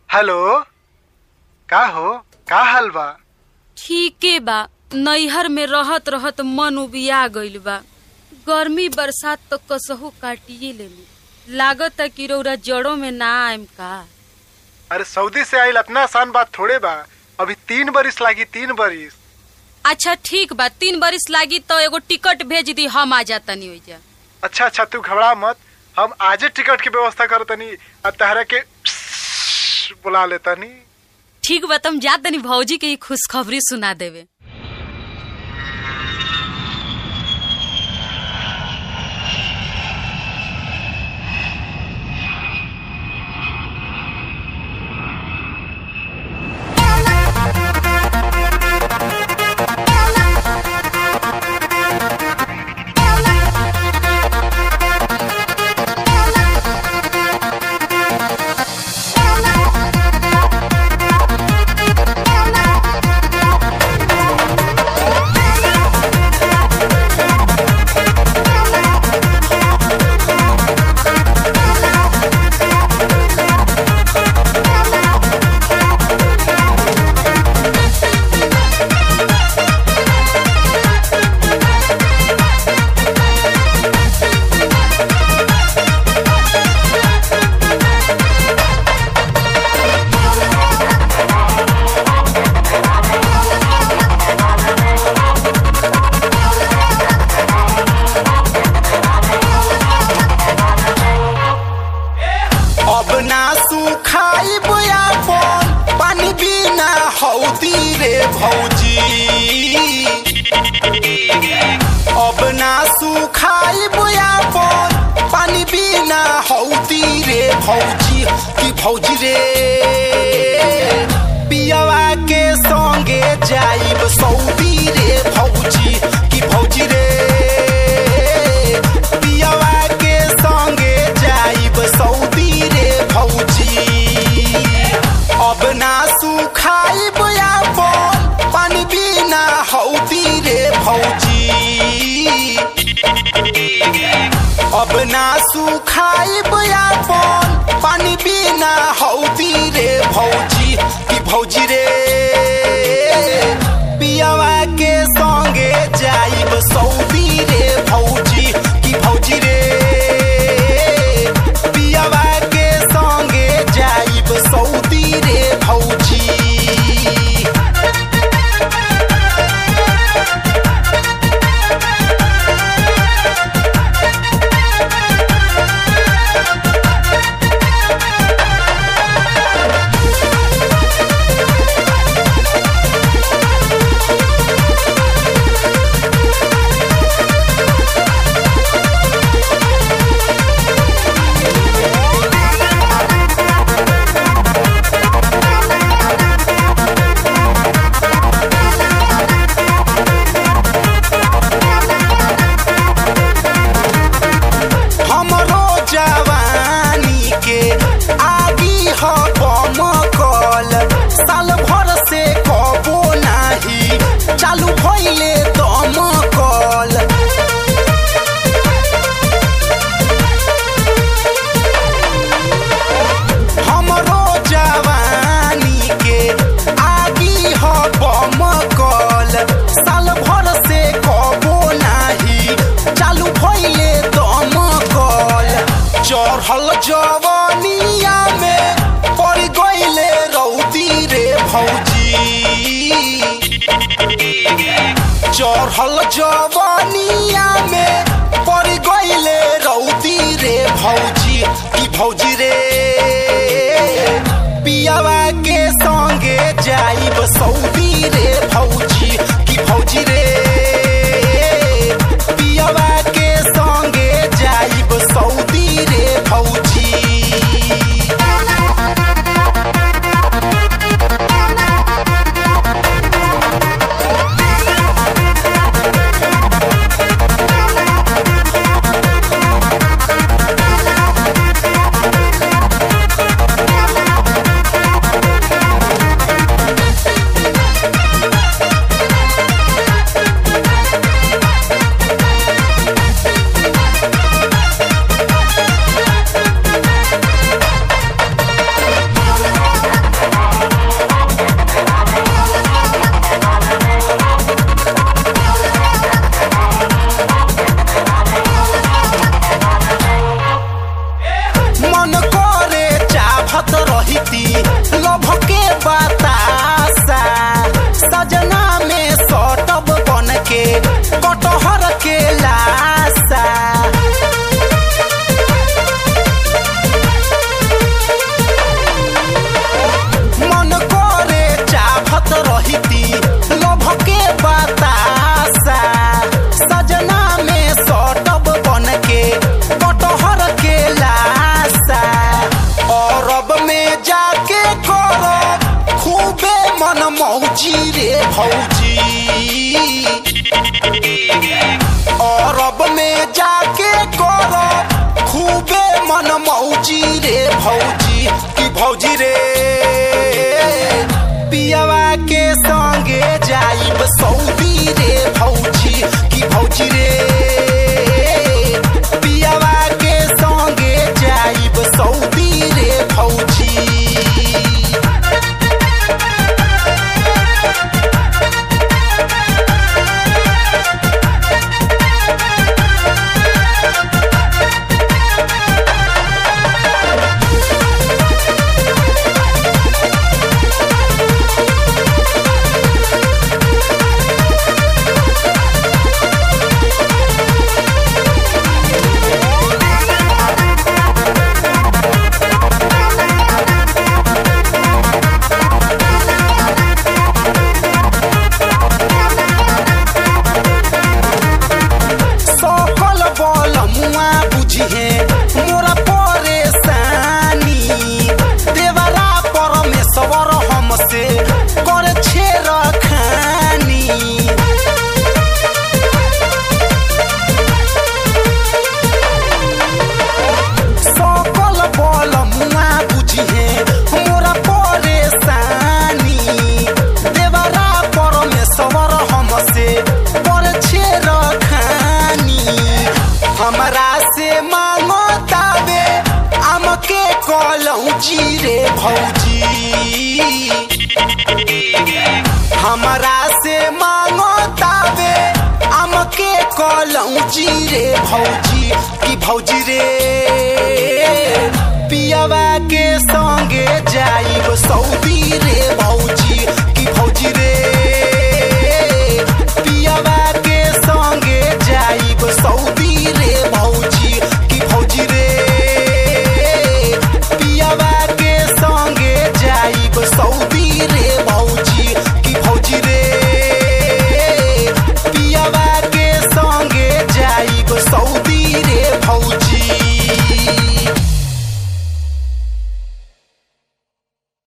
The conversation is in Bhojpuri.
हेलो का हो का हाल बा ठीके बा नैहर में रहत रहत मन उबिया गइल बा गर्मी बरसात तो कसहू काटिए लेली लागत कि रौरा जड़ों में ना आएम का अरे सऊदी से आइल इतना आसान बात थोड़े बा अभी तीन बरिस लागी तीन बरिस अच्छा ठीक बा तीन बरिस लागी तो एगो टिकट भेज दी हम आ जातनी ओइजा अच्छा अच्छा तू घबरा मत हम आजे टिकट की व्यवस्था करतनी अब तहरा के बुला लेतनी ठीक बा तुम जा तनी भौजी के ही खुशखबरी सुना देवे अब ना सुखाई अपन पानी बिना हौदी रे भौजी अब ना सुखाई अपन पानी बिना हौदी रे भौजी की भौजी रे पियवा के संगे जाइब सऊदी रे भौजी की भौजी रे पियवा के संगे जाइब सऊदी रे भौजी अब ना सुखाइब अपन पानी बिना हौदी रे भौजी अब ना सुखाइब अपन पानी बिना हौदी रे भौजी की भौजी रे पियवा के संगे जाइब सऊदी रे भौजी की भौजी रे पियवा के संगे जाइब सऊदी रे भौजी हमरो जवानी के आगी ह बमकल साल भर से कबो नाही चालू भइले दमकल हमरो जवानी के आगी ह बमकल साल भर से कबो नाही चालू भइले दमकल चढ़ल जवानिया में पड़ गइले रौदी रे भौजी चढ़ल जवानिया में पड़ गइले रौदी रे भौजी की भौजी रे पियावा के संगे जाइब सऊदी रे भौजी की भौजी रे पियावा के संगे जाइब सऊदी रे भौजी भौजी अरब में जाके करब खूबे मन मौजी रे भौजी की भौजी रे पियवा के संगे जाइब सऊदी रे भौजी की भौजी रे पियवा के संगे जाइब सऊदी रे भौजी सकल बल मुआ बुझिहे मोरा परेशानी देवरा परमेश्वर हमसे कर छेर खानी सकल बल मुआ बुझिहे मोरा परेशानी देवरा परमेश्वर हमसे पर छेर खानी हमरा से मांगो ताबे हमके कहलहु जी रे भौजी हमरा से मांगो ताबे हमके कहलहु जी रे भौजी की भौजी रे पियवा के संगे जाइब सऊदी रे भौजी की भौजी रे